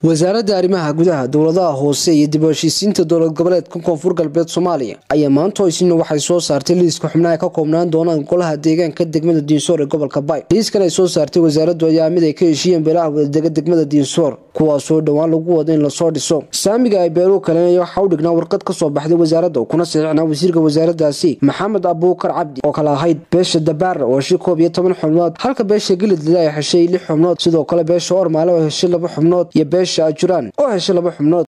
wasaaradda arrimaha gudaha dowladaha hoose iyo dib u heshiisiinta dowlad goboleedka koonfur galbeed soomaaliya ayaa maanta isna waxay soo saartay liiska xubnaha ka koobnaan doonaan golaha deegaanka degmada diinsoor ee gobolka bay liiskan ay soo saartay wasaaraddu ayaa mid ay ka heshiiyeen beelaha wadadega degmada diinsoor kuwaasoo dhowaan lagu wado in lasoo dhiso saamiga ay beeluhu kalenaya waxaa u dhignaa warqad ka soo baxday wasaaradda kuna saxiixnaa wasiirka wasaaradaasi maxamed abuukar cabdi oo kale ahayd beesha dabaara oo heshay koob iyo toban xubnood halka beesha gilidlida ay heshay lix xubnood sidoo kale beesha ormaale oo heshay laba xubnood iyo beesha ajuraan oo heshay laba xubnood